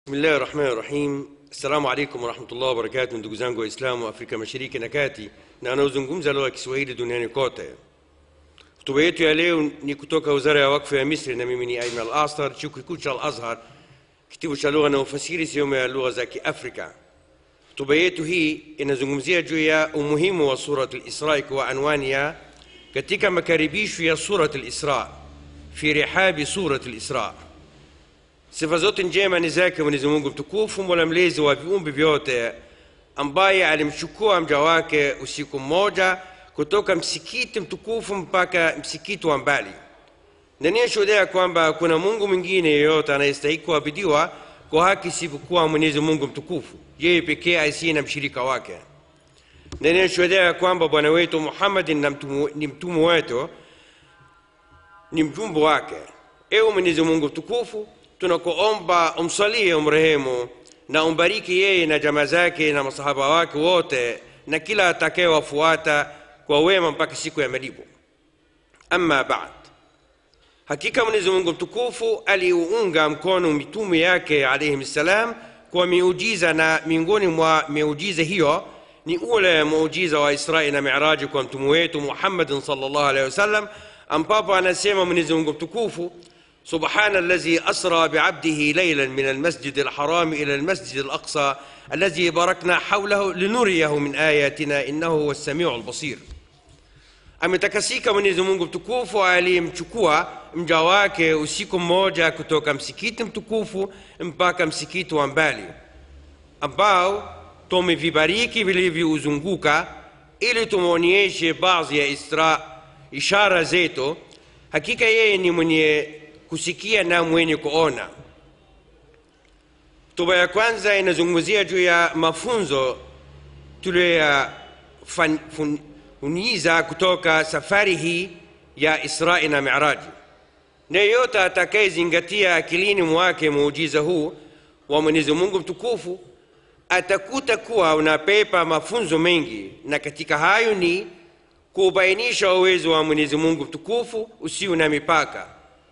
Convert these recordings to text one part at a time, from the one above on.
Bismillahi rahmani rahim. Assalamu alaikum warahmatullahi wabarakatuh, ndugu zangu Waislamu wa Afrika Mashariki na Kati na wanaozungumza lugha ya Kiswahili duniani kote. Hotuba yetu ya leo ni kutoka Wizara ya Wakfu ya Misri na mimi ni Aiman Al-Astar, chuo kikuu cha Al-Azhar, kitivo cha lugha na ufasiri sehemu ya lugha za Kiafrika. Hotuba yetu hii inazungumzia juu ya umuhimu wa Surat Al-Isra kwa anwani ya katika makaribisho ya Surat Al-Isra, fi rihabi Surat Al-Isra. Sifa zote njema ni zake Mwenyezi Mungu mtukufu, mola mlezi wa viumbe vyote, ambaye alimchukua mja wake usiku mmoja kutoka msikiti mtukufu mpaka msikiti wa mbali. Na ninashuhudia kwamba hakuna Mungu mwingine yeyote anayestahili kuabudiwa kwa haki isipokuwa Mwenyezi Mungu mtukufu, yeye pekee asiye na mshirika wake. Na ninashuhudia kwamba Bwana wetu Muhammadin na mtumu- ni mtume wetu, ni mjumbe wake. Ewe Mwenyezi Mungu mtukufu, tunakuomba umsalie, umrehemu na umbariki yeye na jamaa zake na masahaba wake wote na kila atakayewafuata kwa wema mpaka siku ya malipo. Amma baad, hakika Mwenyezi Mungu mtukufu aliunga mkono mitume yake alayhim salam kwa miujiza, na miongoni mwa miujiza hiyo ni ule muujiza wa Israi na Miraji kwa mtume wetu Muhammadin sallallahu alaihi wasallam, ambapo anasema Mwenyezi Mungu mtukufu سبحان الذي أسرى بعبده ليلا من المسجد الحرام إلى المسجد الأقصى الذي باركنا حوله لنريه من آياتنا إنه هو السميع البصير ametakasika Mwenyezi Mungu mtukufu aliyemchukua mja wake usiku mmoja kutoka msikiti mtukufu mpaka msikiti wa mbali ambao tumevibariki vilivyouzunguka ili tumwonyeshe baadhi ya isra ishara zetu. Hakika yeye ni mwenye kusikia na mwenye kuona. Hotuba ya kwanza inazungumzia juu ya mafunzo tuliyoyafuniza kutoka safari hii ya Israi na Miraji, na yeyote atakayezingatia akilini mwake muujiza huu wa Mwenyezi Mungu mtukufu atakuta kuwa unapepa mafunzo mengi, na katika hayo ni kubainisha uwezo wa Mwenyezi Mungu mtukufu usio na mipaka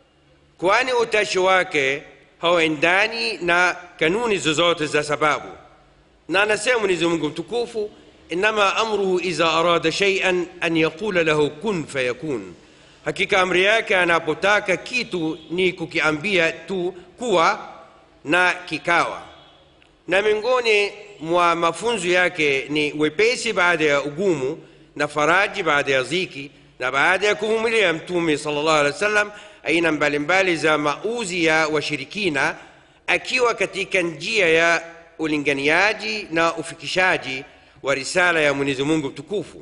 kwani utashi wake hauendani na kanuni zozote za sababu. Na anasema Mwenyezi Mungu mtukufu, innama amruhu idha arada shay'an an yaqula lahu kun fayakun, hakika amri yake anapotaka kitu ni kukiambia tu kuwa na kikawa. Na miongoni mwa mafunzo yake ni wepesi baada ya ugumu na faraji baada ya ziki na baada ya kuvumilia Mtume sallallahu alaihi wasallam aina mbalimbali za mauzi ya washirikina akiwa katika njia ya ulinganiaji na ufikishaji wa risala ya Mwenyezi Mungu mtukufu.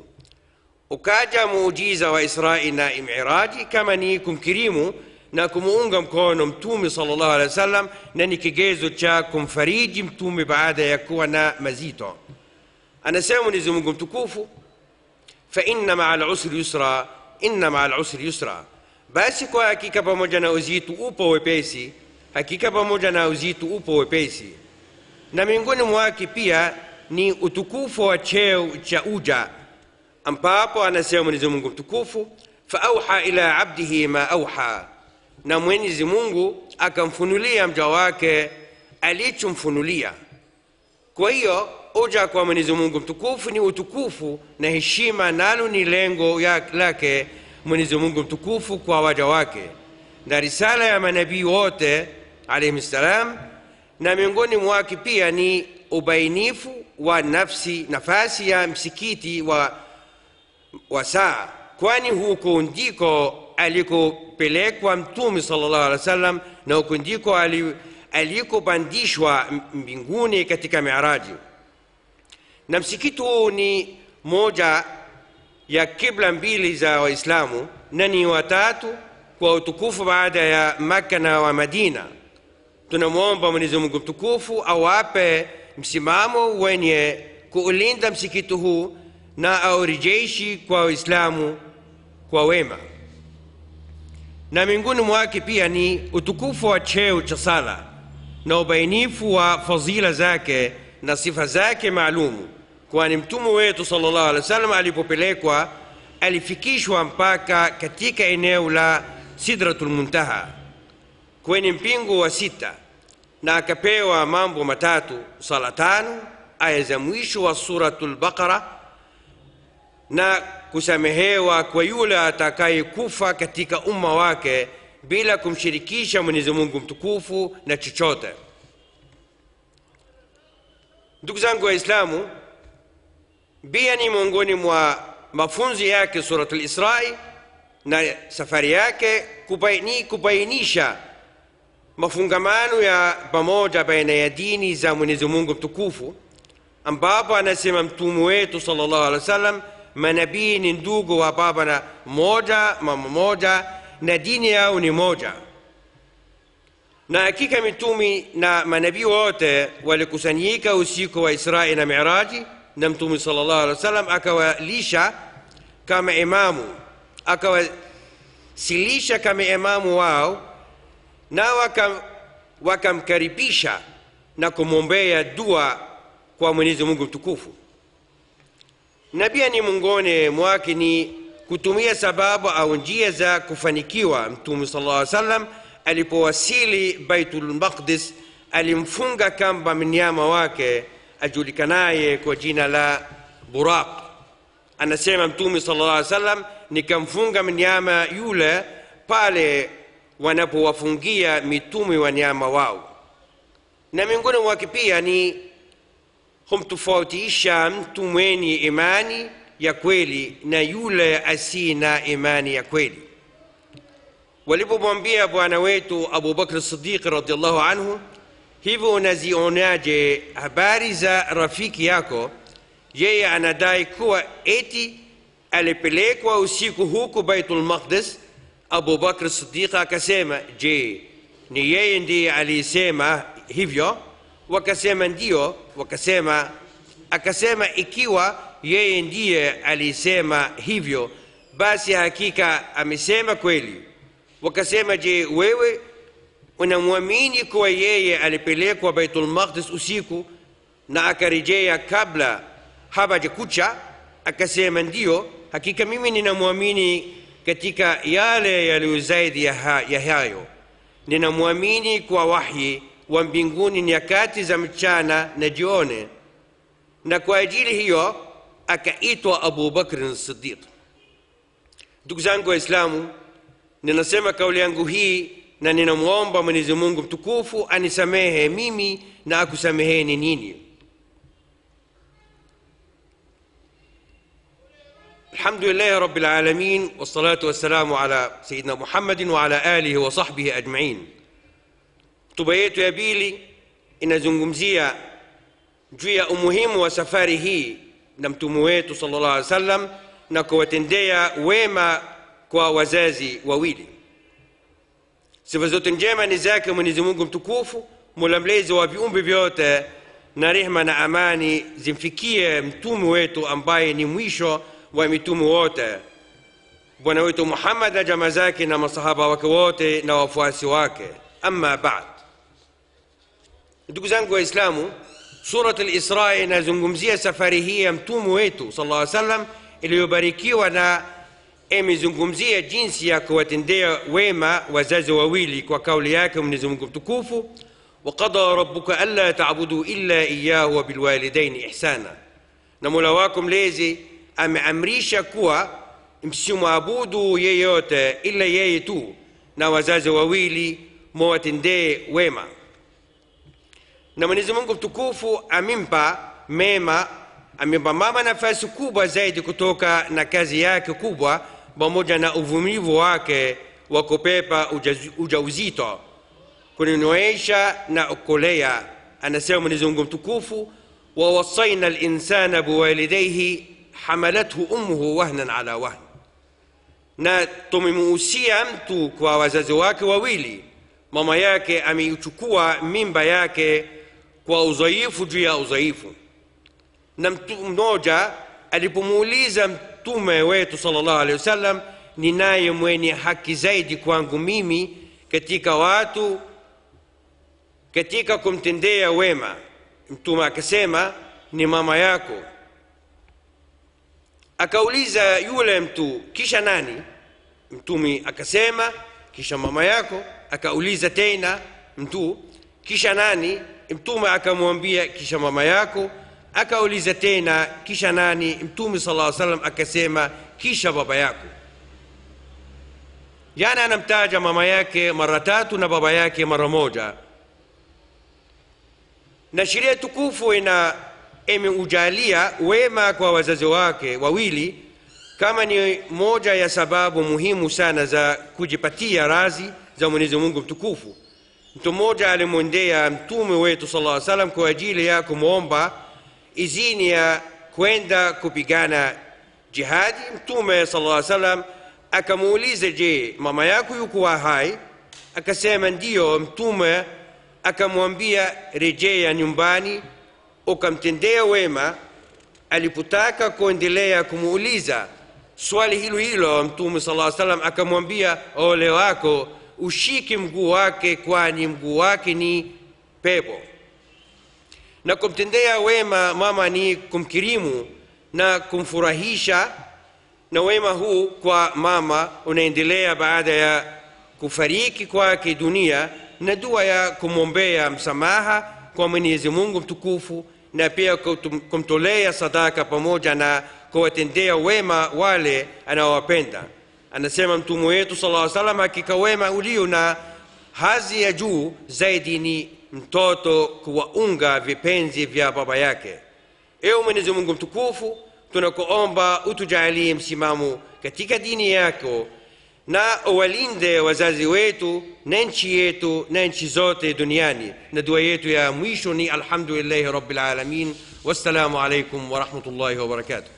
Ukaja muujiza wa Israi na Miraji kama ni kumkirimu na kumuunga mkono Mtume sallallahu alaihi wasallam, na ni kigezo cha kumfariji Mtume baada ya kuwa na mazito. Anasema Mwenyezi Mungu mtukufu, fa inna maa lusri yusra, inna maa lusri yusra basi kwa hakika pamoja na uzito upo wepesi, hakika pamoja na uzito upo wepesi. Na miongoni mwake pia ni utukufu wa cheo cha uja, ambapo anasema Mwenyezi Mungu mtukufu, fa auha ila abdihi ma auha, na Mwenyezi Mungu akamfunulia mja wake alichomfunulia. Kwa hiyo uja kwa Mwenyezi Mungu mtukufu ni utukufu na heshima, nalo ni lengo lake Mwenyezi Mungu mtukufu kwa waja wake na risala ya manabii wote alayhim salam, na miongoni mwake pia ni ubainifu wa nafsi nafasi ya msikiti wa, wa saa, kwani huko ndiko alikopelekwa Mtume sallallahu alaihi wasallam na huko ndiko alikopandishwa mbinguni katika Miraji, na msikiti huu ni moja ya kibla mbili za Waislamu na ni watatu kwa utukufu baada ya Makka na wa Madina. Tunamwomba Mwenyezi Mungu mtukufu awape msimamo wenye kuulinda msikiti huu na aurejeshi kwa Waislamu kwa wema. Na miongoni mwake pia ni utukufu wa cheo cha sala na ubainifu wa fadhila zake na sifa zake maalumu kwani mtume wetu sallallahu alaihi wasallam alipopelekwa alifikishwa mpaka katika eneo la Sidratul Muntaha kwenye mpingo wa sita, na akapewa mambo matatu sala tano aya za mwisho wa suratul baqara na kusamehewa kwa yule atakayekufa katika umma wake bila kumshirikisha mwenyezi mungu mtukufu na chochote ndugu zangu waislamu pia ni miongoni mwa mafunzo yake suratul israi na safari yake kubaini, kubainisha mafungamano ya pamoja baina ya dini za mwenyezi mungu mtukufu ambapo anasema mtume wetu sallallahu alaihi wasallam manabii ni ndugu wa baba na moja mama moja na dini yao ni moja na hakika mitumi na manabii wote walikusanyika usiku wa israi na miraji na mtume sallallahu alaihi wasallam akawalisha kama imamu akawasilisha kama imamu wao na wakam, wakamkaribisha na kumwombea dua kwa mwenyezi mungu mtukufu na pia ni miongoni mwake ni kutumia sababu au njia za kufanikiwa mtume sala llaw salam alipowasili baitul maqdis alimfunga kamba mnyama wake ajulikanaye kwa jina la buraq anasema mtume sala llah salam nikamfunga mnyama yule pale wanapowafungia mitume wanyama wao na miongoni mwake pia ni humtofautisha mtu mwenye imani ya kweli na yule asiye na imani ya kweli walipomwambia bwana wetu abubakr sidiq radiallahu anhu hivyo unazionaje habari za rafiki yako yeye anadai kuwa eti alipelekwa usiku huku baitul maqdis abubakr sidiq akasema je ni yeye ndiye aliyesema hivyo wakasema ndio wakasema akasema ikiwa yeye ndiye alisema hivyo basi hakika amesema kweli wakasema je wewe unamwamini kuwa yeye alipelekwa baitul maqdis usiku na akarejea kabla hapajakucha akasema ndio hakika mimi ninamwamini katika yale yaliyo zaidi ya, ha, ya hayo ninamwamini kwa wahyi wa mbinguni nyakati za mchana na jioni na kwa ajili hiyo akaitwa abu bakrin sidiq ndugu zangu waislamu ninasema kauli yangu hii na ninamwomba mwenyezi mungu mtukufu anisamehe mimi na akusameheni nini الحمد لله رب العالمين والصلاة والسلام على سيدنا محمد وعلى آله وصحبه أجمعين hotuba yetu ya pili inazungumzia juu ya umuhimu wa safari hii na mtume wetu sallallahu alaihi wasallam na kuwatendea wema kwa wazazi wawili sifa zote njema ni zake mwenyezi mungu mtukufu mola mlezi wa viumbe vyote na rehma na amani zimfikie mtume wetu ambaye ni mwisho wa mitume wote bwana wetu muhammad na jama zake na masahaba wake wote na wafuasi wake amma bad ndugu zangu waislamu surat lisra inazungumzia safari hii ya mtume wetu sal lla salam iliyobarikiwa na imezungumzia jinsi ya kuwatendea wema wazazi wawili kwa kauli yake mwenyezi mungu mtukufu وقضى ربك ألا تعبدوا إلا إياه وبالوالدين إحسانا na mola wako mlezi ameamrisha kuwa msimwabudu yeyote ila yeye tu na wazazi wawili muwatendee wema na mwenyezi mungu mtukufu amempa mema amempa mama nafasi kubwa zaidi kutoka na kazi yake kubwa pamoja na uvumilivu wake wa kupepa ujauzito kuninoesha na kulea anasema mwenyezi mungu mtukufu wawasaina linsana biwalidaihi hamalathu ummuhu wahnan ala wahn na tumemuhusia mtu kwa wazazi wake wawili mama yake ameichukua mimba yake kwa udhaifu juu ya udhaifu na mtu mmoja alipomuuliza mtume wetu sala llahu alehi wasallam ni naye mwenye haki zaidi kwangu mimi katika watu katika kumtendea wema mtume akasema ni mama yako akauliza yule mtu kisha nani mtume akasema kisha mama yako akauliza tena mtu kisha nani mtume akamwambia kisha mama yako akauliza tena kisha nani mtume sala llaw salam akasema kisha baba yako yani anamtaja mama yake mara tatu na baba yake mara moja na sheria tukufu ina imeujalia wema kwa wazazi wake wawili kama ni moja ya sababu muhimu sana za kujipatia razi za mwenyezi mungu mtukufu mtu mmoja alimwendea mtume wetu sala llaw salam kwa ajili ya kumwomba izini ya kwenda kupigana jihadi mtume sala llaw salam akamuuliza je mama yako yukuwa hai akasema ndiyo mtume akamwambia rejea nyumbani ukamtendea wema alipotaka kuendelea kumuuliza swali hilo hilo mtume sala salam akamwambia ole wako ushike mguu wake kwani mguu wake ni pepo na kumtendea wema mama ni kumkirimu na kumfurahisha na wema huu kwa mama unaendelea baada ya kufariki kwake dunia na dua ya kumwombea msamaha kwa mwenyezi mungu mtukufu na pia kumtolea sadaka pamoja na kuwatendea wema wale anaowapenda anasema mtume wetu sala llaw salam hakika wema ulio na hazi ya juu zaidi ni mtoto kuwaunga vipenzi vya baba yake ewe mwenyezi mungu mtukufu tunakuomba utujalie msimamo katika dini yako na uwalinde wazazi wetu na nchi yetu na nchi zote duniani na dua yetu ya mwisho ni alhamdulillahi rabbil alamin wassalamu alaikum warahmatullahi wabarakatuh